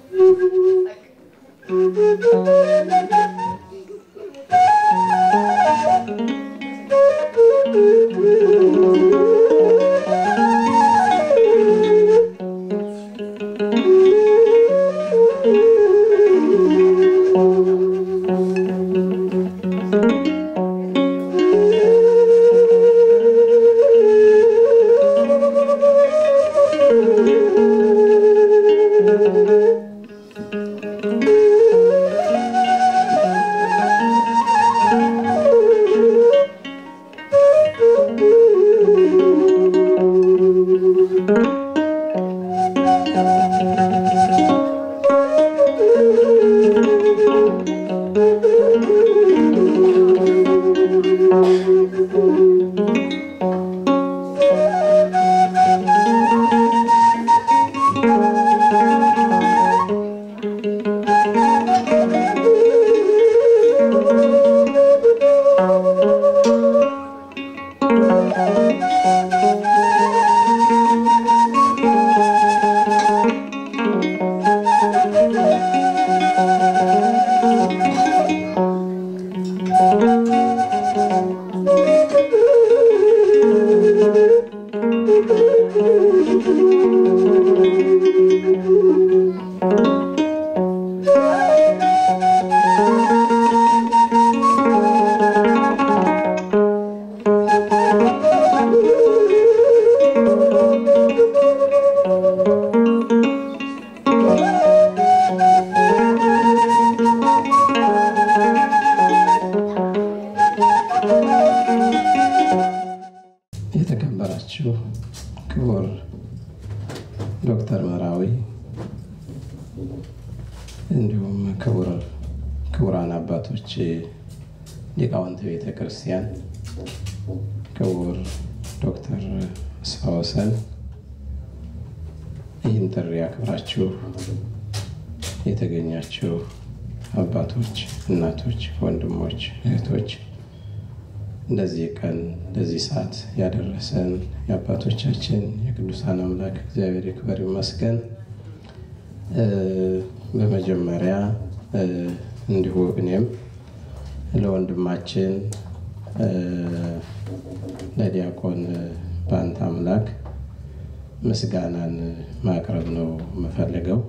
የተከበራችሁ ክቡር ዶክተር መራዊ እንዲሁም ክቡር ክቡራን አባቶች ሊቃውንተ ቤተ ክርስቲያን፣ ክቡር ዶክተር አስፋወሰን ይህን ጥሪ አክብራችሁ የተገኛችሁ አባቶች፣ እናቶች፣ ወንድሞች፣ እህቶች እንደዚህ ቀን እንደዚህ ሰዓት ያደረሰን የአባቶቻችን የቅዱሳን አምላክ እግዚአብሔር ይክበር ይመስገን። በመጀመሪያ እንዲሁ እኔም ለወንድማችን ለዲያቆን በአንተ አምላክ ምስጋናን ማቅረብ ነው የምፈልገው።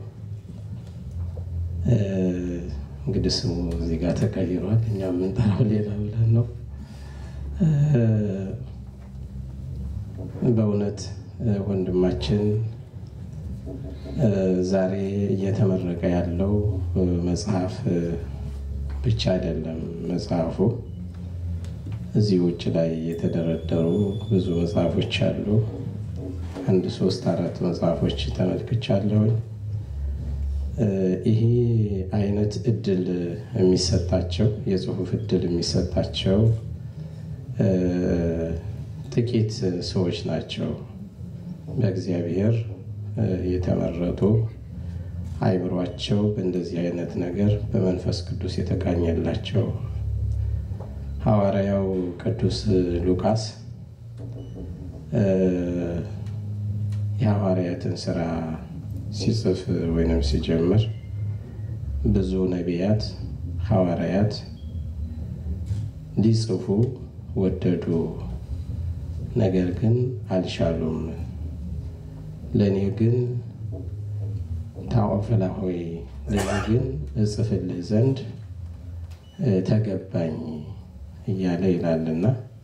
እንግዲህ ስሙ እዚህ ጋር ተቀይሯል። እኛ የምንጠራው ሌላ ብለን ነው። በእውነት ወንድማችን ዛሬ እየተመረቀ ያለው መጽሐፍ ብቻ አይደለም። መጽሐፉ እዚህ ውጭ ላይ የተደረደሩ ብዙ መጽሐፎች አሉ። አንድ ሶስት አራት መጽሐፎች ተመልክቻለሁኝ። ይሄ አይነት እድል የሚሰጣቸው የጽሁፍ እድል የሚሰጣቸው ጥቂት ሰዎች ናቸው። በእግዚአብሔር የተመረጡ አይምሯቸው በእንደዚህ አይነት ነገር በመንፈስ ቅዱስ የተቃኘላቸው ሐዋርያው ቅዱስ ሉቃስ የሐዋርያትን ስራ ሲጽፍ ወይንም ሲጀምር ብዙ ነቢያት ሐዋርያት ሊጽፉ ወደዱ፣ ነገር ግን አልቻሉም። ለእኔ ግን ታኦፍላ ሆይ ለእኔ ግን እጽፍልህ ዘንድ ተገባኝ እያለ ይላልና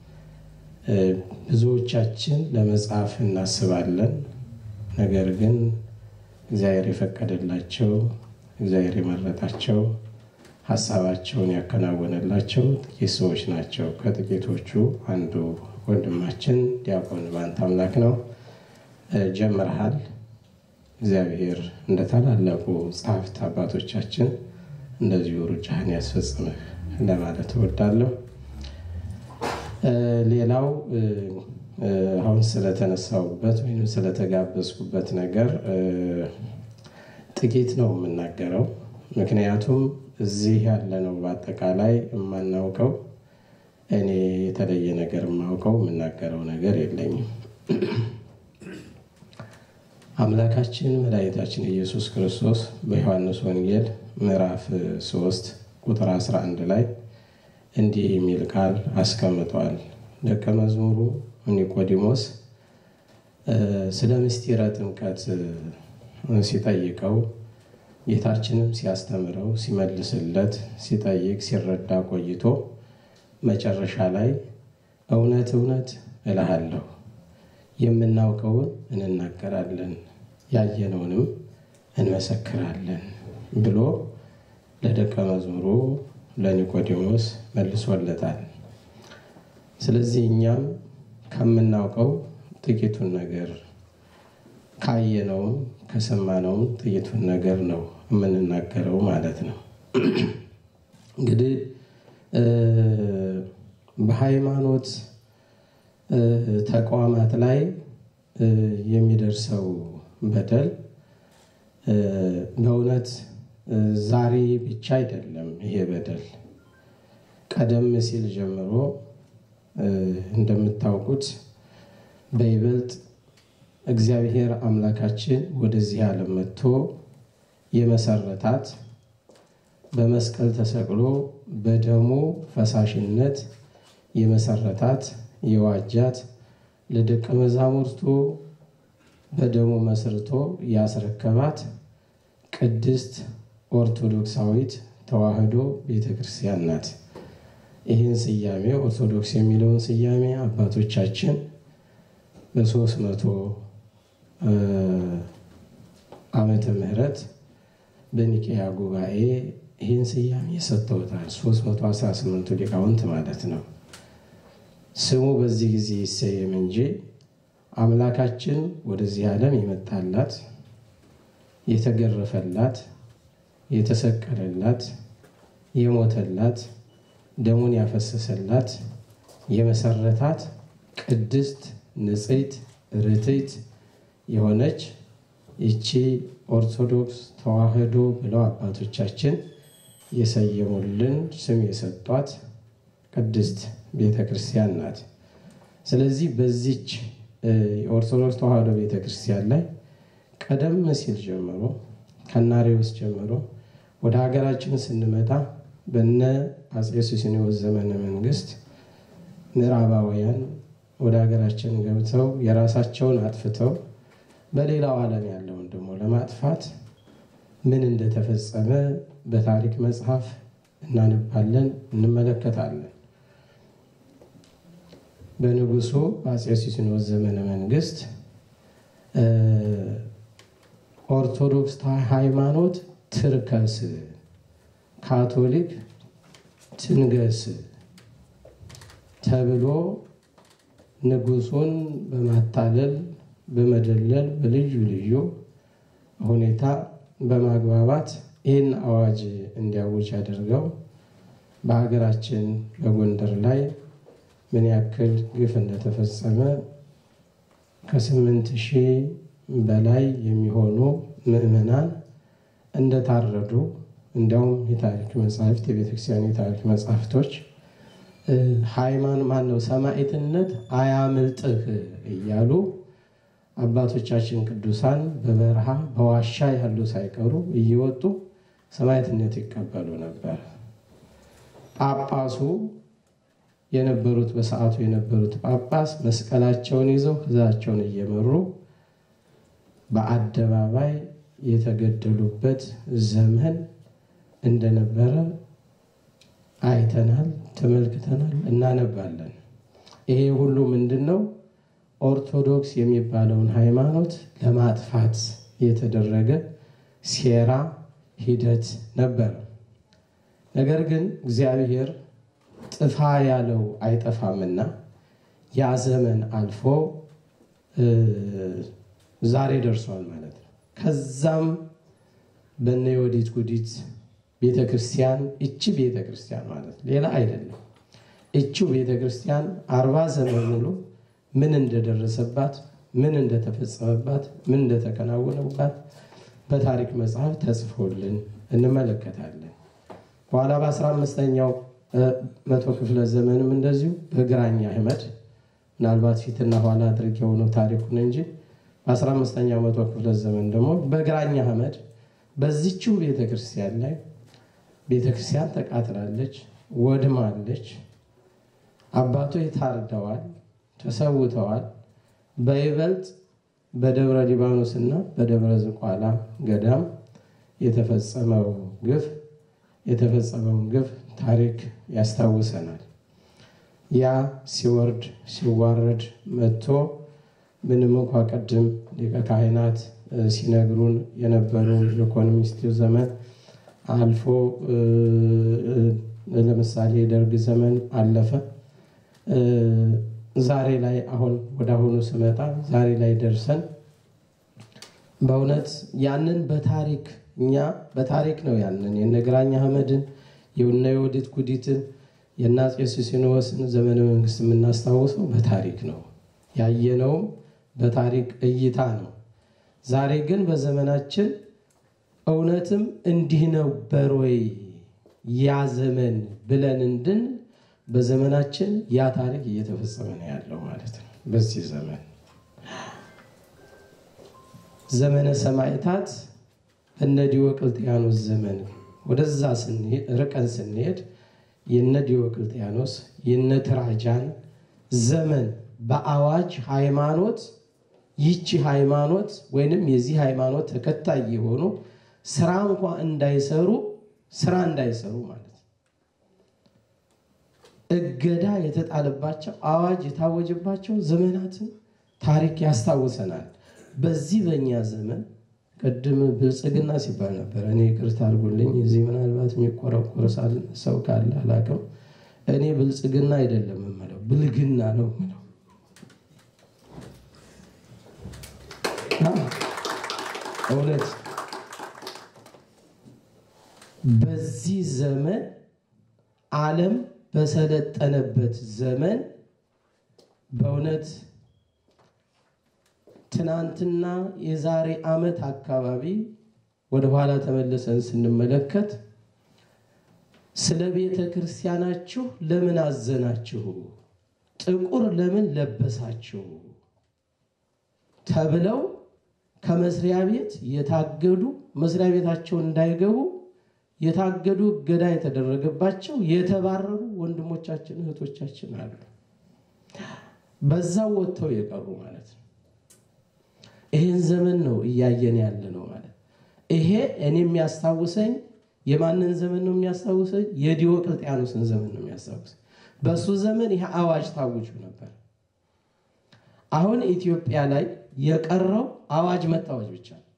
ብዙዎቻችን ለመጻፍ እናስባለን። ነገር ግን እግዚአብሔር የፈቀደላቸው እግዚአብሔር የመረጣቸው ሀሳባቸውን ያከናወነላቸው ጥቂት ሰዎች ናቸው። ከጥቂቶቹ አንዱ ወንድማችን ዲያቆን በአንተ አምላክ ነው። ጀምረሃል። እግዚአብሔር እንደ ታላላቁ ጸሐፍት አባቶቻችን እንደዚሁ ሩጫህን ያስፈጽምህ ለማለት እወዳለሁ። ሌላው አሁን ስለተነሳውበት ወይም ስለተጋበዝኩበት ነገር ጥቂት ነው የምናገረው። ምክንያቱም እዚህ ያለነው በአጠቃላይ የማናውቀው እኔ የተለየ ነገር የማውቀው የምናገረው ነገር የለኝም። አምላካችን መድኃኒታችን ኢየሱስ ክርስቶስ በዮሐንስ ወንጌል ምዕራፍ 3 ቁጥር 11 ላይ እንዲህ የሚል ቃል አስቀምጧል። ደቀ መዝሙሩ ኒቆዲሞስ ስለ ምስጢረ ጥምቀት ሲጠይቀው ጌታችንም ሲያስተምረው ሲመልስለት ሲጠይቅ ሲረዳ ቆይቶ መጨረሻ ላይ እውነት እውነት እልሃለሁ የምናውቀውን እንናገራለን ያየነውንም እንመሰክራለን ብሎ ለደቀ መዝሙሩ ለኒቆዲሞስ መልሶለታል። ስለዚህ እኛም ከምናውቀው ጥቂቱን ነገር ካየነውም ከሰማነውም ጥቂቱን ነገር ነው የምንናገረው ማለት ነው። እንግዲህ በሃይማኖት ተቋማት ላይ የሚደርሰው በደል በእውነት ዛሬ ብቻ አይደለም። ይሄ በደል ቀደም ሲል ጀምሮ እንደምታውቁት በይበልጥ እግዚአብሔር አምላካችን ወደዚህ ዓለም መጥቶ የመሰረታት በመስቀል ተሰቅሎ በደሙ ፈሳሽነት የመሰረታት የዋጃት ለደቀ መዛሙርቱ በደሙ መስርቶ ያስረከባት ቅድስት ኦርቶዶክሳዊት ተዋሕዶ ቤተ ክርስቲያን ናት። ይህን ስያሜ ኦርቶዶክስ የሚለውን ስያሜ አባቶቻችን በሶስት መቶ ዓመተ ምህረት በኒቄያ ጉባኤ ይህን ስያሜ ሰጥተውታል። 318ቱ ሊቃውንት ማለት ነው። ስሙ በዚህ ጊዜ ይሰየም እንጂ አምላካችን ወደዚህ ዓለም የመጣላት የተገረፈላት፣ የተሰቀለላት፣ የሞተላት፣ ደሙን ያፈሰሰላት፣ የመሰረታት ቅድስት ንጽሕት ርትዕት የሆነች ይቺ ኦርቶዶክስ ተዋሕዶ ብለው አባቶቻችን የሰየሙልን ስም የሰጧት ቅድስት ቤተ ክርስቲያን ናት። ስለዚህ በዚች የኦርቶዶክስ ተዋሕዶ ቤተ ክርስቲያን ላይ ቀደም ሲል ጀምሮ ከናሬዎስ ጀምሮ ወደ ሀገራችን ስንመጣ በነ አፄ ሱስንዮስ ዘመነ መንግስት ምዕራባውያን ወደ ሀገራችን ገብተው የራሳቸውን አጥፍተው በሌላው ዓለም ያለውን ደግሞ ለማጥፋት ምን እንደተፈጸመ በታሪክ መጽሐፍ እናነባለን፣ እንመለከታለን። በንጉሱ በአፄ ሱስንዮስ ዘመነ መንግስት ኦርቶዶክስ ሃይማኖት ትርከስ፣ ካቶሊክ ትንገስ ተብሎ ንጉሱን በማታለል በመደለል በልዩ ልዩ ሁኔታ በማግባባት ይህን አዋጅ እንዲያውጅ አድርገው በሀገራችን በጎንደር ላይ ምን ያክል ግፍ እንደተፈጸመ ከስምንት ሺህ በላይ የሚሆኑ ምዕመናን እንደታረዱ እንዲያውም የታሪክ መጽሐፍት የቤተክርስቲያን የታሪክ መጽሐፍቶች ሃይማኖት ማን ነው ሰማዕትነት አያምልጥህ እያሉ አባቶቻችን ቅዱሳን በበረሃ በዋሻ ያሉ ሳይቀሩ እየወጡ ሰማዕትነት ይቀበሉ ነበር። ጳጳሱ የነበሩት በሰዓቱ የነበሩት ጳጳስ መስቀላቸውን ይዘው ሕዝባቸውን እየመሩ በአደባባይ የተገደሉበት ዘመን እንደነበረ አይተናል፣ ተመልክተናል፣ እናነባለን። ይሄ ሁሉ ምንድን ነው? ኦርቶዶክስ የሚባለውን ሃይማኖት ለማጥፋት የተደረገ ሴራ ሂደት ነበር። ነገር ግን እግዚአብሔር ጥፋ ያለው አይጠፋምና ያ ዘመን አልፎ ዛሬ ደርሷል ማለት ነው። ከዛም በነ የወዲት ጉዲት ቤተ ክርስቲያን እቺ ቤተ ክርስቲያን ማለት ሌላ አይደለም። እቺው ቤተ ክርስቲያን አርባ ዘመን ሙሉ ምን እንደደረሰባት ምን እንደተፈጸመባት ምን እንደተከናወነባት በታሪክ መጽሐፍ ተጽፎልን እንመለከታለን። በኋላ በአስራ አምስተኛው መቶ ክፍለ ዘመንም እንደዚሁ በግራኝ አህመድ ምናልባት ፊትና ኋላ አድርጌው ነው ታሪኩን እንጂ በ15ኛው መቶ ክፍለ ዘመን ደግሞ በግራኝ አህመድ በዚችው ቤተክርስቲያን ላይ ቤተክርስቲያን ተቃጥላለች፣ ወድማለች። አባቶች ታርደዋል፣ ተሰውተዋል። በይበልጥ በደብረ ሊባኖስ እና በደብረ ዝቋላ ገዳም የተፈጸመው ግፍ የተፈጸመውን ግፍ ታሪክ ያስታውሰናል። ያ ሲወርድ ሲዋረድ መጥቶ ምንም እንኳ ቅድም ሊቀ ካህናት ሲነግሩን የነበሩ ኢኮኖሚስቱ ዘመን አልፎ ለምሳሌ የደርግ ዘመን አለፈ። ዛሬ ላይ አሁን ወደ አሁኑ ስመጣ ዛሬ ላይ ደርሰን በእውነት ያንን በታሪክ እኛ በታሪክ ነው ያንን የነ ግራኝ አህመድን የነ የወዲት ጉዲትን የነ አፄ ሱስንዮስን ዘመነ መንግስት የምናስታውሰው በታሪክ ነው። ያየነውም በታሪክ እይታ ነው። ዛሬ ግን በዘመናችን እውነትም እንዲህ ነበር ወይ ያ ዘመን ብለን እንድን በዘመናችን ያ ታሪክ እየተፈጸመ ነው ያለው ማለት ነው። በዚህ ዘመን ዘመነ ሰማዕታት እነ ዲዮቅልጥያኖስ ዘመን ወደዛ ርቀን ስንሄድ የነ ዲዮቅልጥያኖስ የነ ትራጃን ዘመን በአዋጅ ሃይማኖት ይቺ ሃይማኖት ወይንም የዚህ ሃይማኖት ተከታይ የሆኑ ስራ እንኳ እንዳይሰሩ ስራ እንዳይሰሩ ማለት እገዳ የተጣለባቸው አዋጅ የታወጀባቸው ዘመናትን ታሪክ ያስታውሰናል። በዚህ በእኛ ዘመን ቅድም ብልጽግና ሲባል ነበር። እኔ ይቅርታ አድርጉልኝ፣ እዚህ ምናልባት የሚቆረቆር ሰው ካለ አላውቅም። እኔ ብልጽግና አይደለም የምለው ብልግና ነው የምለው። እውነት በዚህ ዘመን ዓለም በሰለጠነበት ዘመን በእውነት ትናንትና የዛሬ ዓመት አካባቢ ወደኋላ ተመልሰን ስንመለከት ስለ ቤተ ክርስቲያናችሁ ለምን አዘናችሁ? ጥቁር ለምን ለበሳችሁ? ተብለው ከመስሪያ ቤት የታገዱ መስሪያ ቤታቸው እንዳይገቡ የታገዱ እገዳ የተደረገባቸው የተባረሩ ወንድሞቻችን እህቶቻችን አሉ። በዛው ወጥተው የቀሩ ማለት ነው። ይህን ዘመን ነው እያየን ያለ ነው ማለት ይሄ እኔ የሚያስታውሰኝ የማንን ዘመን ነው የሚያስታውሰኝ? የዲዮቅልጥያኖስን ዘመን ነው የሚያስታውሰኝ። በእሱ ዘመን ይህ አዋጅ ታውጁ ነበር። አሁን ኢትዮጵያ ላይ የቀረው አዋጅ መታወጅ ብቻ ነው።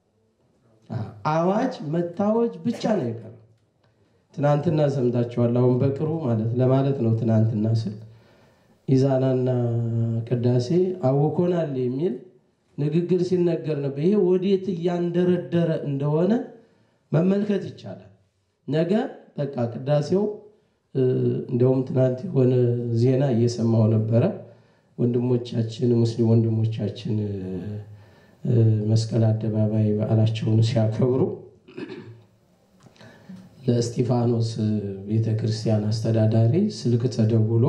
አዋጅ መታወጅ ብቻ ነው የቀረው። ትናንትና ሰምታችኋል። አሁን በቅርቡ ማለት ለማለት ነው ትናንትና ስል ኢዛናና ቅዳሴ አውኮናል የሚል ንግግር ሲነገር ነበር። ይሄ ወዴት እያንደረደረ እንደሆነ መመልከት ይቻላል። ነገ በቃ ቅዳሴው እንደውም ትናንት የሆነ ዜና እየሰማው ነበረ። ወንድሞቻችን ሙስሊም ወንድሞቻችን መስቀል አደባባይ በዓላቸውን ሲያከብሩ ለእስጢፋኖስ ቤተ ክርስቲያን አስተዳዳሪ ስልክ ተደውሎ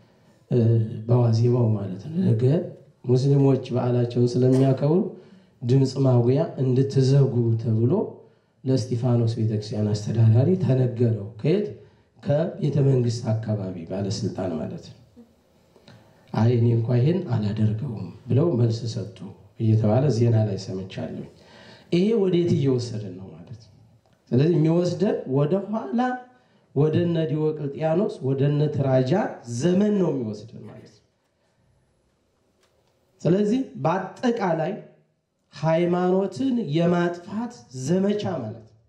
በዋዜማው ማለት ነው ነገ ሙስሊሞች በዓላቸውን ስለሚያከብሩ ድምፅ ማጉያ እንድትዘጉ ተብሎ ለእስጢፋኖስ ቤተክርስቲያን አስተዳዳሪ ተነገረው። ከየት ከቤተ መንግስት አካባቢ ባለስልጣን ማለት ነው። አይ እኔ እንኳ ይህን አላደርገውም ብለው መልስ ሰጡ እየተባለ ዜና ላይ ሰምቻለሁ። ይሄ ወዴት እየወሰደን ነው ማለት ነው። ስለዚህ የሚወስደን ወደኋላ ወደ እነ ዲዮቅልጥያኖስ ወደ እነ ትራጃን ዘመን ነው የሚወስደን ማለት ነው። ስለዚህ በአጠቃላይ ሃይማኖትን የማጥፋት ዘመቻ ማለት ነው።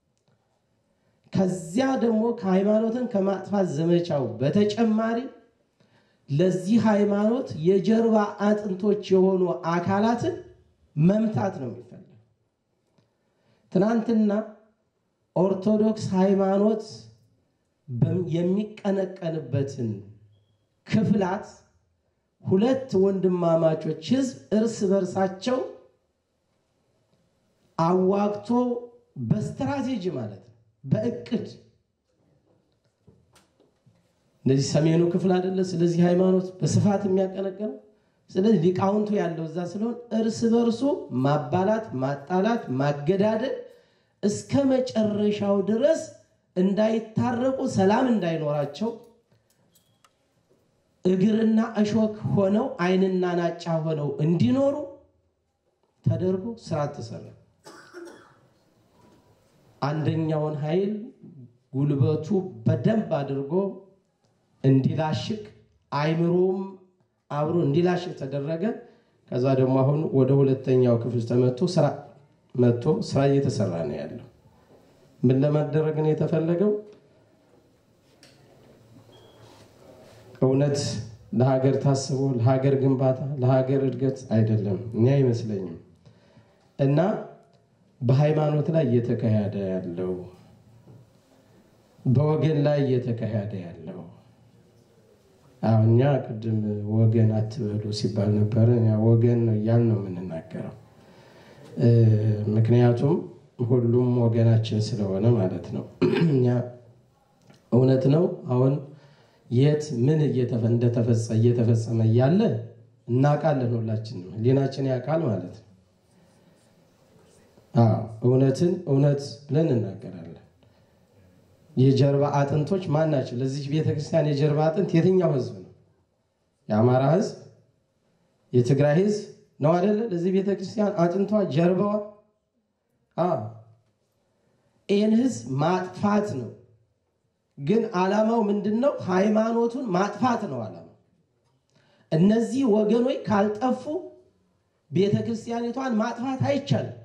ከዚያ ደግሞ ከሃይማኖትን ከማጥፋት ዘመቻው በተጨማሪ ለዚህ ሃይማኖት የጀርባ አጥንቶች የሆኑ አካላትን መምታት ነው የሚፈለግ። ትናንትና ኦርቶዶክስ ሃይማኖት የሚቀነቀንበትን ክፍላት ሁለት ወንድማማቾች ህዝብ እርስ በርሳቸው አዋግቶ በስትራቴጂ ማለት ነው በእቅድ እነዚህ ሰሜኑ ክፍል አይደለ ስለዚህ ሃይማኖት በስፋት የሚያቀነቅነው ስለዚህ ሊቃውንቱ ያለው እዛ ስለሆን እርስ በርሱ ማባላት፣ ማጣላት፣ ማገዳደል እስከ መጨረሻው ድረስ እንዳይታረቁ ሰላም እንዳይኖራቸው እግርና እሾክ ሆነው ዓይንና ናጫ ሆነው እንዲኖሩ ተደርጎ ስርዓት ተሰራ። አንደኛውን ኃይል ጉልበቱ በደንብ አድርጎ እንዲላሽቅ አይምሮም አብሮ እንዲላሽቅ ተደረገ። ከዛ ደግሞ አሁን ወደ ሁለተኛው ክፍል ተመቶ ስራ መጥቶ ስራ እየተሰራ ነው ያለው። ምን ለማደረግ ነው የተፈለገው? እውነት ለሀገር ታስቦ ለሀገር ግንባታ ለሀገር እድገት አይደለም፣ እኔ አይመስለኝም። እና በሃይማኖት ላይ እየተካሄደ ያለው በወገን ላይ እየተካሄደ ያለው አሁን እኛ ቅድም ወገን አትበሉ ሲባል ነበረ። ወገን ነው እያልን ነው የምንናገረው። ምክንያቱም ሁሉም ወገናችን ስለሆነ ማለት ነው። እኛ እውነት ነው አሁን የት ምን እየተፈጸመ እያለ እናውቃለን። ሁላችንም ሕሊናችን ያውቃል ማለት ነው። እውነትን እውነት ብለን እናገራለን። የጀርባ አጥንቶች ማን ናቸው? ለዚህ ቤተክርስቲያን የጀርባ አጥንት የትኛው ህዝብ ነው? የአማራ ህዝብ፣ የትግራይ ህዝብ ነው አይደለ? ለዚህ ቤተክርስቲያን አጥንቷ ጀርባዋ ይህን ህዝብ ማጥፋት ነው። ግን ዓላማው ምንድን ነው? ሃይማኖቱን ማጥፋት ነው ዓላማው። እነዚህ ወገኖች ካልጠፉ ቤተክርስቲያኒቷን ማጥፋት አይቻልም።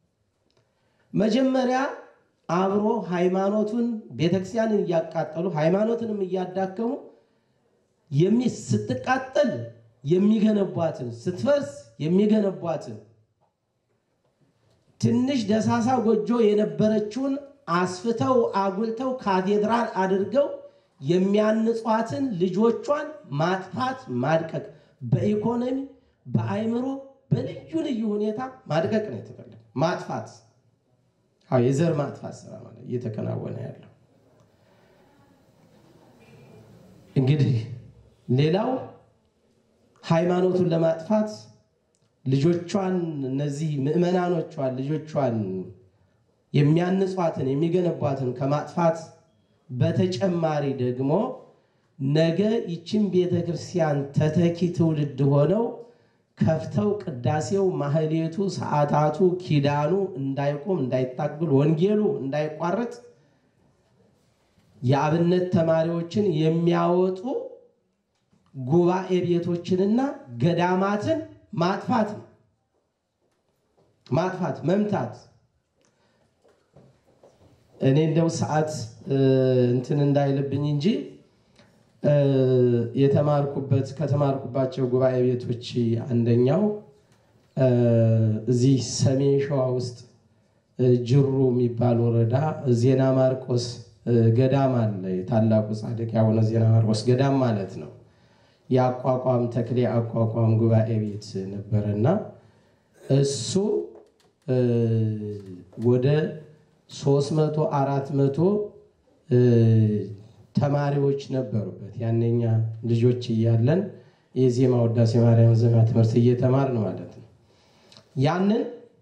መጀመሪያ አብሮ ሃይማኖቱን ቤተክርስቲያንን እያቃጠሉ ሃይማኖትንም እያዳከሙ ስትቃጠል የሚገነቧትን ስትፈርስ የሚገነቧትን ትንሽ ደሳሳ ጎጆ የነበረችውን አስፍተው አጉልተው ካቴድራል አድርገው የሚያንጿትን ልጆቿን ማጥፋት ማድቀቅ፣ በኢኮኖሚ በአይምሮ በልዩ ልዩ ሁኔታ ማድቀቅ ነው የተፈለገው ማጥፋት አዎ የዘር ማጥፋት ስራ ማለት እየተከናወነ ያለው እንግዲህ ሌላው ሃይማኖቱን ለማጥፋት ልጆቿን እነዚህ ምዕመናኖቿን ልጆቿን የሚያንጿትን የሚገነቧትን ከማጥፋት በተጨማሪ ደግሞ ነገ ይችን ቤተ ክርስቲያን ተተኪ ትውልድ ሆነው ከፍተው ቅዳሴው፣ ማህሌቱ፣ ሰዓታቱ፣ ኪዳኑ እንዳይቆም እንዳይታገል፣ ወንጌሉ እንዳይቋረጥ የአብነት ተማሪዎችን የሚያወጡ ጉባኤ ቤቶችንና ገዳማትን ማጥፋት ነው። ማጥፋት መምታት። እኔ እንደው ሰዓት እንትን እንዳይልብኝ እንጂ የተማርኩበት ከተማርኩባቸው ጉባኤ ቤቶች አንደኛው እዚህ ሰሜን ሸዋ ውስጥ ጅሩ የሚባል ወረዳ ዜና ማርቆስ ገዳም አለ። የታላቁ ጻድቅ ያቡነ ዜና ማርቆስ ገዳም ማለት ነው። የአቋቋም ተክሌ አቋቋም ጉባኤ ቤት ነበረና እሱ ወደ ሶስት መቶ አራት መቶ ተማሪዎች ነበሩበት። ያነኛ ልጆች እያለን የዜማ ውዳሴ ማርያም ዜማ ትምህርት እየተማርን ማለት ነው። ያንን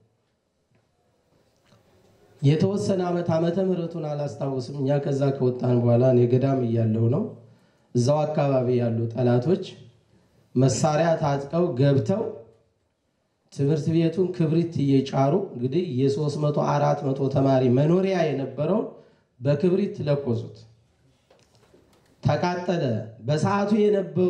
የተወሰነ ዓመት ዓመተ ምሕረቱን አላስታውስም። እኛ ከዛ ከወጣን በኋላ እኔ ገዳም እያለሁ ነው እዛው አካባቢ ያሉ ጠላቶች መሳሪያ ታጥቀው ገብተው ትምህርት ቤቱን ክብሪት እየጫሩ እንግዲህ የሦስት መቶ አራት መቶ ተማሪ መኖሪያ የነበረውን በክብሪት ለኮሱት። ተቃጠለ። በሰዓቱ የነበሩ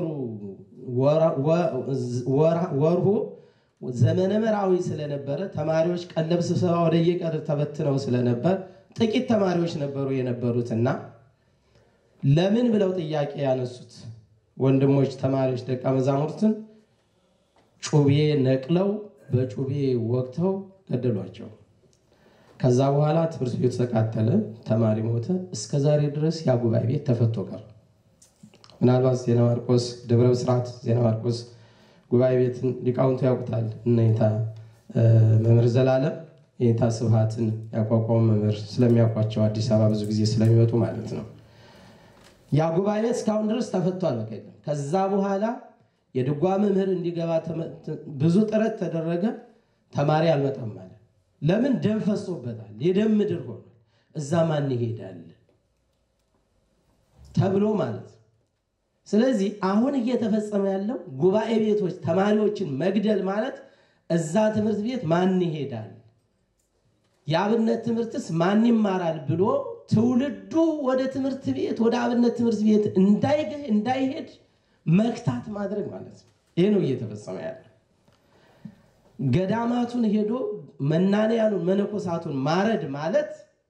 ወርሁ ዘመነ መራዊ ስለነበረ ተማሪዎች ቀለብ ስብሰባ ወደ የቀር ተበትነው ስለነበር ጥቂት ተማሪዎች ነበሩ የነበሩትና ለምን ብለው ጥያቄ ያነሱት ወንድሞች ተማሪዎች ደቀ መዛሙርትን ጩቤ ነቅለው በጩቤ ወቅተው ገደሏቸው። ከዛ በኋላ ትምህርት ቤቱ ተቃጠለ፣ ተማሪ ሞተ። እስከ ዛሬ ድረስ ያ ጉባኤ ቤት ተፈቶ ቀር። ምናልባት ዜና ማርቆስ ደብረ ብስራት ዜና ማርቆስ ጉባኤ ቤትን ሊቃውንቱ ያውቁታል። እነታ መምህር ዘላለም የኔታ ስብሃትን ያቋቋሙ መምህር ስለሚያውቋቸው አዲስ አበባ ብዙ ጊዜ ስለሚመጡ ማለት ነው። ያ ጉባኤ ቤት እስካሁን ድረስ ተፈቷል። በቃ ከዛ በኋላ የድጓ መምህር እንዲገባ ብዙ ጥረት ተደረገ። ተማሪ አልመጣም ማለት ለምን? ደም ፈሶበታል። የደም ምድር ሆኗል። እዛ ማን ይሄዳል ተብሎ ማለት ነው። ስለዚህ አሁን እየተፈጸመ ያለው ጉባኤ ቤቶች ተማሪዎችን መግደል ማለት እዛ ትምህርት ቤት ማን ይሄዳል፣ የአብነት ትምህርትስ ማን ይማራል ብሎ ትውልዱ ወደ ትምህርት ቤት ወደ አብነት ትምህርት ቤት እንዳይሄድ መክታት ማድረግ ማለት ነው። ይህ ነው እየተፈጸመ ያለው። ገዳማቱን ሄዶ መናንያኑን መነኮሳቱን ማረድ ማለት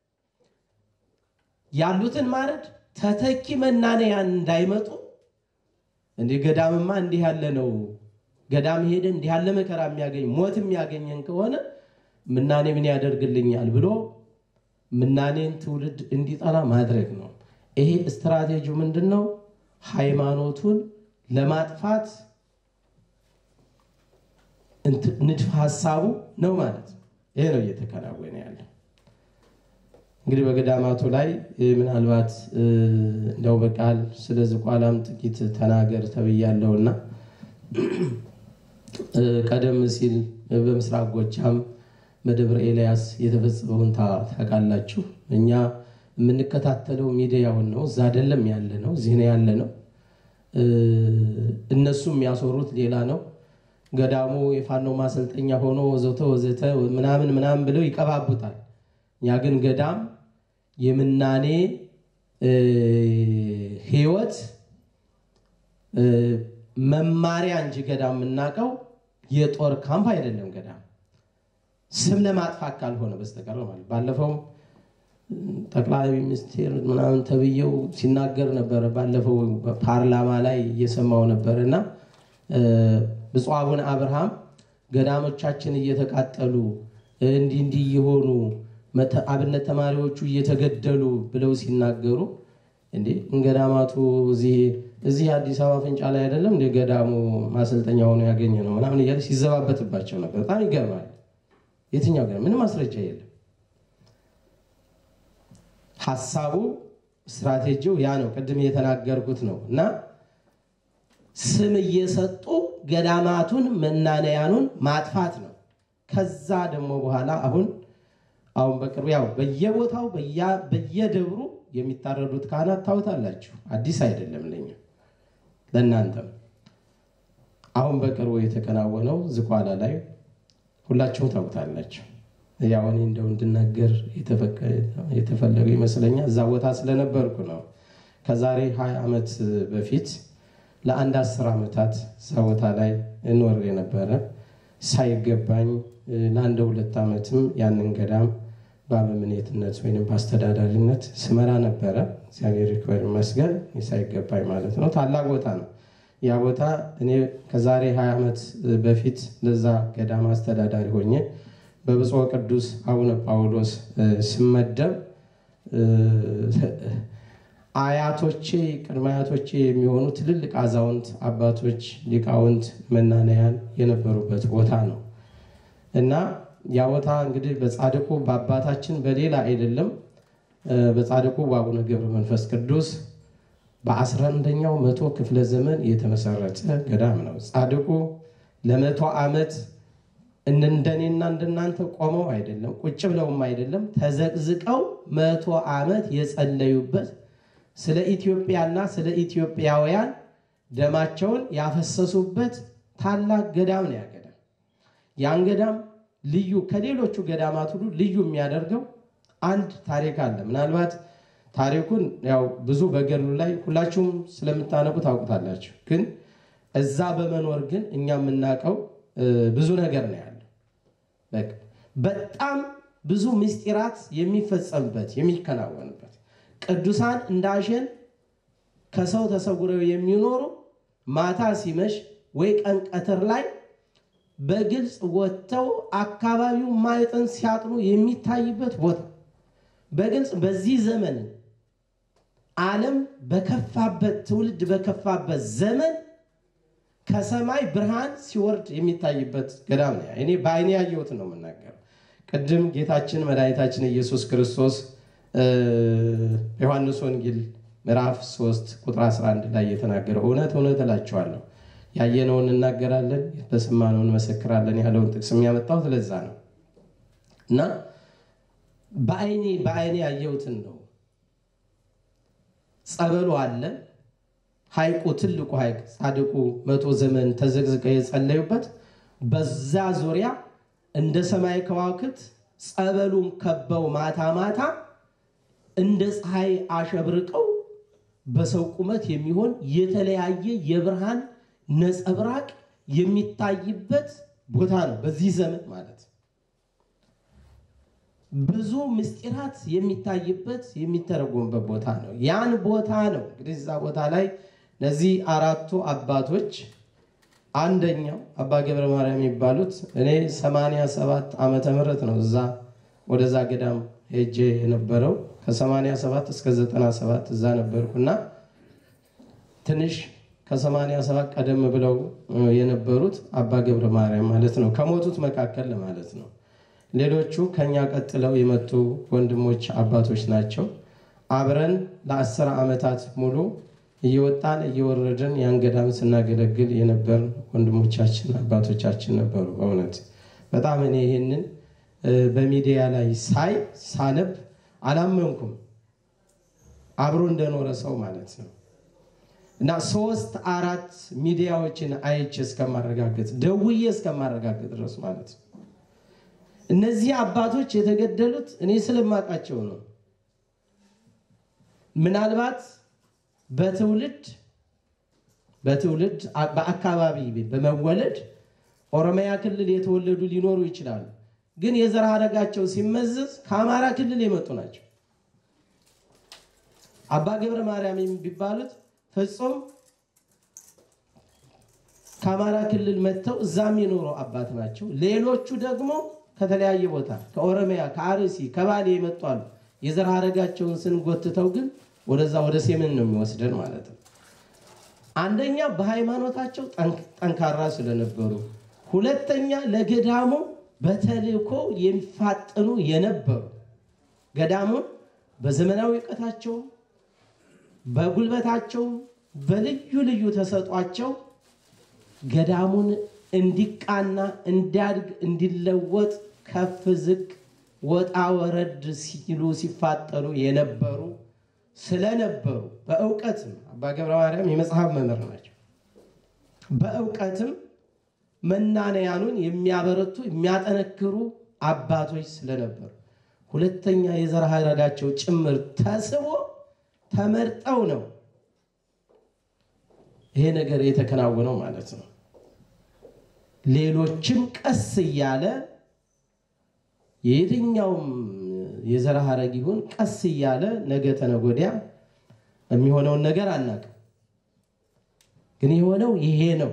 ያሉትን ማረድ ተተኪ መናንያን እንዳይመጡ እንዲህ ገዳምማ እንዲህ ያለ ነው። ገዳም ሄደ እንዲህ ያለ መከራ የሚያገኝ ሞት የሚያገኘን ከሆነ ምናኔ ምን ያደርግልኛል ብሎ ምናኔን ትውልድ እንዲጠላ ማድረግ ነው። ይሄ ስትራቴጂው ምንድን ነው? ሃይማኖቱን ለማጥፋት ንድፈ ሀሳቡ ነው ማለት ነው። ይሄ ነው እየተከናወነ ያለው። እንግዲህ በገዳማቱ ላይ ምናልባት እንደው በቃል ስለ ዝቋላም ጥቂት ተናገር ተብያለሁና ቀደም ሲል በምስራቅ ጎጃም በደብረ ኤልያስ የተፈጸመውን ታውቃላችሁ። እኛ የምንከታተለው ሚዲያውን ነው። እዛ አይደለም ያለ ነው፣ እዚህ ነው ያለ ነው። እነሱ የሚያስወሩት ሌላ ነው። ገዳሙ የፋኖ ማሰልጠኛ ሆኖ ወዘተ ወዘተ ምናምን ምናምን ብለው ይቀባቡታል። እኛ ግን ገዳም የምናኔ ሕይወት መማሪያ እንጂ ገዳም የምናውቀው የጦር ካምፕ አይደለም። ገዳም ስም ለማጥፋት ካልሆነ በስተቀር ማለት ባለፈው ጠቅላይ ሚኒስቴር ምናምን ተብዬው ሲናገር ነበረ። ባለፈው ፓርላማ ላይ እየሰማው ነበር እና ብፁዕ አቡነ አብርሃም ገዳሞቻችን እየተቃጠሉ እንዲህ እንዲህ እየሆኑ አብነት ተማሪዎቹ እየተገደሉ ብለው ሲናገሩ እንዴ ገዳማቱ እዚህ አዲስ አበባ ፍንጫ ላይ አይደለም እንደ ገዳሙ ማሰልጠኛ ሆኖ ያገኘ ነው ምናምን እያለ ሲዘባበትባቸው ነበር። በጣም ይገርማል። የትኛው ገ ምንም ማስረጃ የለም። ሀሳቡ ስትራቴጂው ያ ነው። ቅድም የተናገርኩት ነው እና ስም እየሰጡ ገዳማቱን መናነያኑን ማጥፋት ነው። ከዛ ደግሞ በኋላ አሁን አሁን በቅርቡ ያው በየቦታው በየደብሩ የሚታረዱት ካህናት ታውታላችሁ። አዲስ አይደለም ለኛ ለእናንተም። አሁን በቅርቡ የተከናወነው ዝቋላ ላይ ሁላችሁም ታውታላችሁ። ያው እኔ እንደው እንድናገር የተፈለገው ይመስለኛል እዛ ቦታ ስለነበርኩ ነው። ከዛሬ ሀያ ዓመት በፊት ለአንድ አስር ዓመታት እዛ ቦታ ላይ እንወር የነበረ ሳይገባኝ ለአንድ ሁለት ዓመትም ያንን ገዳም በአበምኔትነት ወይም በአስተዳዳሪነት ስመራ ነበረ። እግዚአብሔር ይክበር ይመስገን። ሳይገባኝ ማለት ነው። ታላቅ ቦታ ነው ያ ቦታ። እኔ ከዛሬ 20 ዓመት በፊት ለዛ ገዳም አስተዳዳሪ ሆኜ በብፁዕ ቅዱስ አቡነ ጳውሎስ ስመደብ አያቶቼ ቅድመ አያቶቼ የሚሆኑ ትልልቅ አዛውንት አባቶች፣ ሊቃውንት፣ መናንያን የነበሩበት ቦታ ነው እና ያ ቦታ እንግዲህ በጻድቁ በአባታችን በሌላ አይደለም፣ በጻድቁ በአቡነ ገብረ መንፈስ ቅዱስ በአስራ አንደኛው መቶ ክፍለ ዘመን የተመሰረተ ገዳም ነው። ጻድቁ ለመቶ ዓመት እንደኔና እንደናንተ ቆመው አይደለም፣ ቁጭ ብለውም አይደለም፣ ተዘቅዝቀው መቶ ዓመት የጸለዩበት ስለ ኢትዮጵያና ስለ ኢትዮጵያውያን ደማቸውን ያፈሰሱበት ታላቅ ገዳም ነው ያ ገዳም። ያን ገዳም ልዩ ከሌሎቹ ገዳማት ሁሉ ልዩ የሚያደርገው አንድ ታሪክ አለ። ምናልባት ታሪኩን ያው ብዙ በገድሉ ላይ ሁላችሁም ስለምታነቡ ታውቁታላችሁ። ግን እዛ በመኖር ግን እኛ የምናውቀው ብዙ ነገር ነው ያለው። በጣም ብዙ ምስጢራት የሚፈጸምበት የሚከናወንበት ቅዱሳን እንዳሸን ከሰው ተሰውረው የሚኖሩ ማታ ሲመሽ ወይ ቀን ቀትር ላይ በግልጽ ወጥተው አካባቢው ማየጠን ሲያጥኑ የሚታይበት ቦታ በግልጽ በዚህ ዘመን ዓለም በከፋበት ትውልድ በከፋበት ዘመን ከሰማይ ብርሃን ሲወርድ የሚታይበት ገዳም ነው። እኔ በዓይኔ ያየሁት ነው የምናገረው። ቅድም ጌታችን መድኃኒታችን ኢየሱስ ክርስቶስ ዮሐንስ ወንጌል ምዕራፍ 3 ቁጥር 11 ላይ የተናገረው እውነት እውነት እላችኋለሁ ያየነውን እናገራለን፣ በሰማነውን እንመሰክራለን ያለውን ጥቅስ የሚያመጣው ስለዛ ነው እና በአይኔ በአይኔ ያየሁትን ነው። ጸበሉ አለ። ሐይቁ ትልቁ ሐይቅ ጻድቁ መቶ ዘመን ተዘቅዝቀው የጸለዩበት በዛ ዙሪያ እንደ ሰማይ ከዋክብት ጸበሉን ከበው ማታ ማታ እንደ ፀሐይ አሸብርቀው በሰው ቁመት የሚሆን የተለያየ የብርሃን ነጸብራቅ የሚታይበት ቦታ ነው። በዚህ ዘመን ማለት ብዙ ምስጢራት የሚታይበት የሚተረጎምበት ቦታ ነው። ያን ቦታ ነው እንግዲህ እዛ ቦታ ላይ እነዚህ አራቱ አባቶች አንደኛው አባ ገብረ ማርያም የሚባሉት እኔ 87 ዓመተ ምህረት ነው እዛ ወደዛ ገዳም ሄጄ የነበረው ከ87 እስከ 97 እዛ ነበርኩና ትንሽ ከ87 ቀደም ብለው የነበሩት አባ ገብረ ማርያም ማለት ነው ከሞቱት መካከል ማለት ነው። ሌሎቹ ከኛ ቀጥለው የመጡ ወንድሞች አባቶች ናቸው። አብረን ለአስር ዓመታት ሙሉ እየወጣን እየወረድን ያን ገዳም ስናገለግል የነበርን ወንድሞቻችን አባቶቻችን ነበሩ። በእውነት በጣም እኔ ይህንን በሚዲያ ላይ ሳይ ሳነብ አላመንኩም። አብሮ እንደኖረ ሰው ማለት ነው እና ሶስት አራት ሚዲያዎችን አይቼ እስከማረጋገጥ ደውዬ እስከማረጋገጥ ድረስ ማለት ነው። እነዚህ አባቶች የተገደሉት እኔ ስለማውቃቸው ነው። ምናልባት በትውልድ በትውልድ በአካባቢ በመወለድ ኦሮሚያ ክልል የተወለዱ ሊኖሩ ይችላሉ። ግን የዘር ሐረጋቸው ሲመዘዝ ከአማራ ክልል የመጡ ናቸው። አባ ገብረ ማርያም የሚባሉት ፍጹም ከአማራ ክልል መጥተው እዛም የኖሩ አባት ናቸው። ሌሎቹ ደግሞ ከተለያየ ቦታ ከኦሮሚያ፣ ከአርሲ፣ ከባሌ የመጡ አሉ። የዘር ሐረጋቸውን ስንጎትተው ግን ወደዛ ወደ ሴምን ነው የሚወስደን ማለት ነው። አንደኛ በሃይማኖታቸው ጠንካራ ስለነበሩ፣ ሁለተኛ ለገዳሙ በተልእኮ የሚፋጠኑ የነበሩ ገዳሙን በዘመናዊ እውቀታቸውም በጉልበታቸውም በልዩ ልዩ ተሰጧቸው ገዳሙን እንዲቃና እንዲያድግ እንዲለወጥ ከፍ ዝቅ ወጣ ወረድ ሲሉ ሲፋጠኑ የነበሩ ስለነበሩ በእውቀትም አባ ገብረ ማርያም የመጽሐፍ መምህር ናቸው። በእውቀትም መናንያኑን የሚያበረቱ የሚያጠነክሩ አባቶች ስለነበሩ፣ ሁለተኛ የዘር ሐረጋቸው ጭምር ተስቦ ተመርጠው ነው ይሄ ነገር የተከናወነው ማለት ነው። ሌሎችም ቀስ እያለ የየትኛውም የዘር ሐረግ ይሁን ቀስ እያለ ነገ ተነገ ወዲያ የሚሆነውን ነገር አናውቅም፣ ግን የሆነው ይሄ ነው።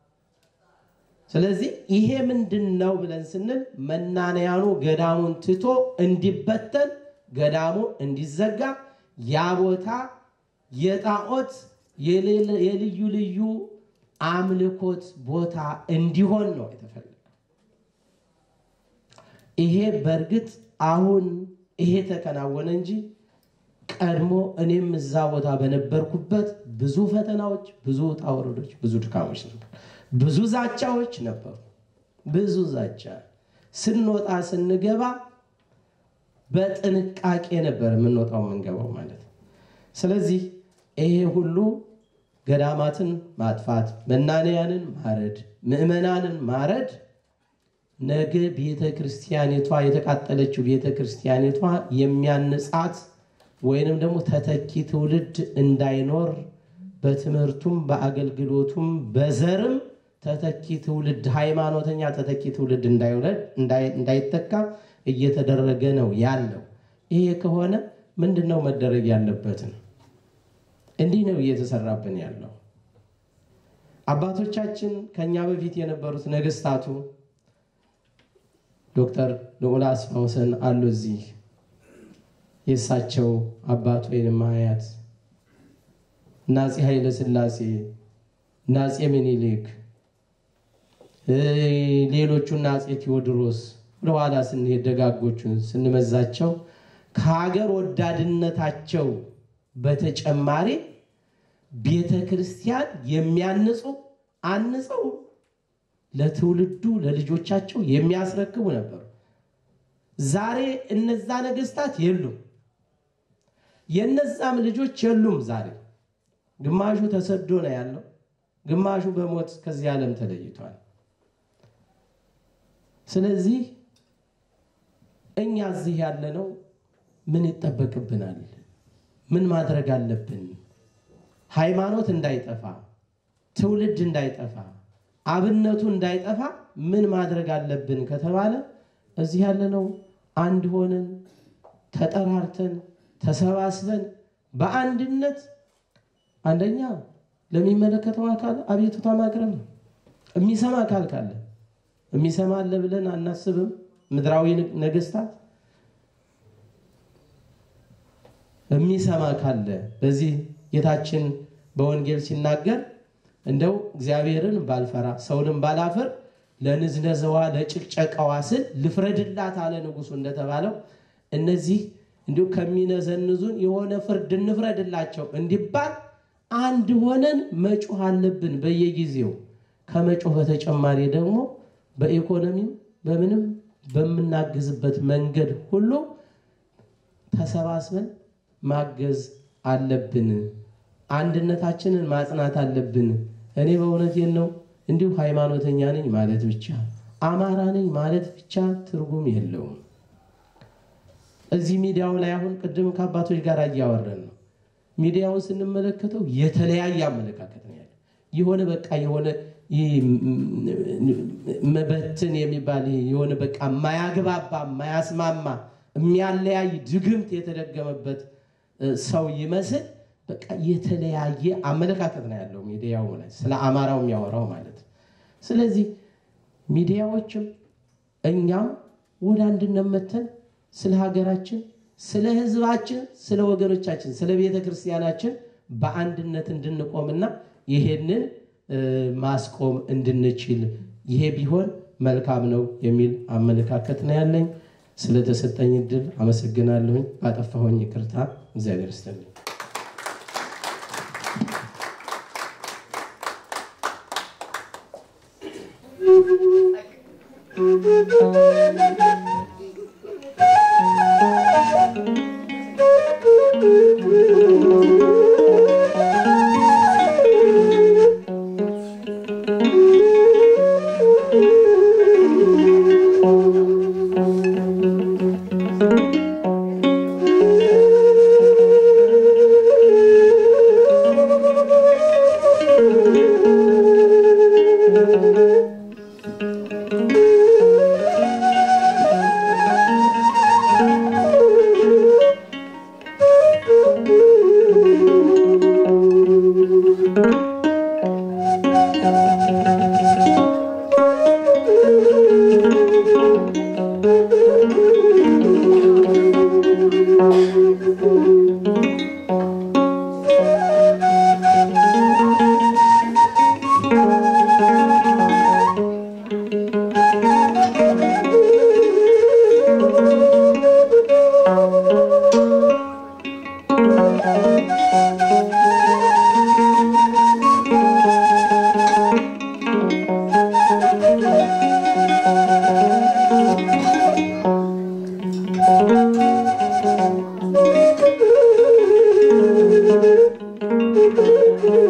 ስለዚህ ይሄ ምንድን ነው ብለን ስንል መናንያኑ ገዳሙን ትቶ እንዲበተን፣ ገዳሙ እንዲዘጋ፣ ያ ቦታ የጣዖት የልዩ ልዩ አምልኮት ቦታ እንዲሆን ነው የተፈለገው። ይሄ በእርግጥ አሁን ይሄ ተከናወነ እንጂ ቀድሞ እኔም እዛ ቦታ በነበርኩበት ብዙ ፈተናዎች፣ ብዙ ውጣ ውረዶች፣ ብዙ ድካሞች ነበር። ብዙ ዛቻዎች ነበሩ። ብዙ ዛቻ ስንወጣ ስንገባ በጥንቃቄ ነበር የምንወጣው የምንገባው ማለት ነው። ስለዚህ ይሄ ሁሉ ገዳማትን ማጥፋት፣ መናንያንን ማረድ፣ ምዕመናንን ማረድ ነገ ቤተ ክርስቲያኒቷ የተቃጠለችው ቤተ ክርስቲያኒቷ የሚያንጻት ወይንም ደግሞ ተተኪ ትውልድ እንዳይኖር በትምህርቱም በአገልግሎቱም በዘርም ተተኪ ትውልድ ሃይማኖተኛ ተተኪ ትውልድ እንዳይተካ እየተደረገ ነው ያለው። ይሄ ከሆነ ምንድን ነው መደረግ ያለበትን? እንዲህ ነው እየተሰራብን ያለው። አባቶቻችን ከኛ በፊት የነበሩት ነገስታቱ ዶክተር ልዑል አስፋውሰን አሉ እዚህ የእሳቸው አባት ወይንም አያት እና አፄ ኃይለ ሥላሴ እና አፄ ምኒልክ ሌሎቹና አፄ ቴዎድሮስ ወደኋላ ስንሄድ ደጋጎቹን ስንመዛቸው ከሀገር ወዳድነታቸው በተጨማሪ ቤተ ክርስቲያን የሚያንጹ አንጸው ለትውልዱ ለልጆቻቸው የሚያስረክቡ ነበሩ። ዛሬ እነዛ ነገስታት የሉም፣ የነዛም ልጆች የሉም። ዛሬ ግማሹ ተሰዶ ነው ያለው፣ ግማሹ በሞት ከዚህ ዓለም ተለይቷል። ስለዚህ እኛ እዚህ ያለነው ምን ይጠበቅብናል? ምን ማድረግ አለብን? ሃይማኖት እንዳይጠፋ፣ ትውልድ እንዳይጠፋ፣ አብነቱ እንዳይጠፋ ምን ማድረግ አለብን ከተባለ እዚህ ያለነው አንድ ሆነን ተጠራርተን ተሰባስበን በአንድነት አንደኛ ለሚመለከተው አካል አቤቱታ ማቅረብ ነው። የሚሰማ አካል ካለ የሚሰማ አለ ብለን አናስብም። ምድራዊ ነገስታት የሚሰማ ካለ በዚህ ጌታችን በወንጌል ሲናገር እንደው እግዚአብሔርን ባልፈራ ሰውንም ባላፈር ለንዝነዘዋ ለጭቅጨቃዋ ስል ልፍረድላት አለ ንጉሱ እንደተባለው እነዚህ እንዲሁ ከሚነዘንዙን የሆነ ፍርድ እንፍረድላቸው እንዲባል አንድ ሆነን መጮህ አለብን በየጊዜው ከመጮህ በተጨማሪ ደግሞ በኢኮኖሚም በምንም በምናግዝበት መንገድ ሁሉ ተሰባስበን ማገዝ አለብን። አንድነታችንን ማጽናት አለብን። እኔ በእውነቴን ነው እንዲሁ ሃይማኖተኛ ነኝ ማለት ብቻ አማራ ነኝ ማለት ብቻ ትርጉም የለውም። እዚህ ሚዲያው ላይ አሁን ቅድም ከአባቶች ጋር እያወረን ነው። ሚዲያውን ስንመለከተው የተለያየ አመለካከት ነው ያለ የሆነ በቃ የሆነ መበትን የሚባል የሆነ በቃ የማያግባባ የማያስማማ የሚያለያይ ድግምት የተደገመበት ሰው ይመስል በቃ የተለያየ አመለካከት ነው ያለው ሚዲያው ላይ ስለ አማራው የሚያወራው ማለት ነው። ስለዚህ ሚዲያዎችም እኛም ወደ አንድነት መተን ስለ ሀገራችን፣ ስለ ሕዝባችን፣ ስለ ወገኖቻችን፣ ስለ ቤተ ክርስቲያናችን በአንድነት እንድንቆምና ይሄንን ማስቆም እንድንችል ይሄ ቢሆን መልካም ነው የሚል አመለካከት ነው ያለኝ። ስለተሰጠኝ እድል አመሰግናለሁኝ። ባጠፋሁኝ ይቅርታ፣ እግዚአብሔር ይስጥልኝ። Thank you.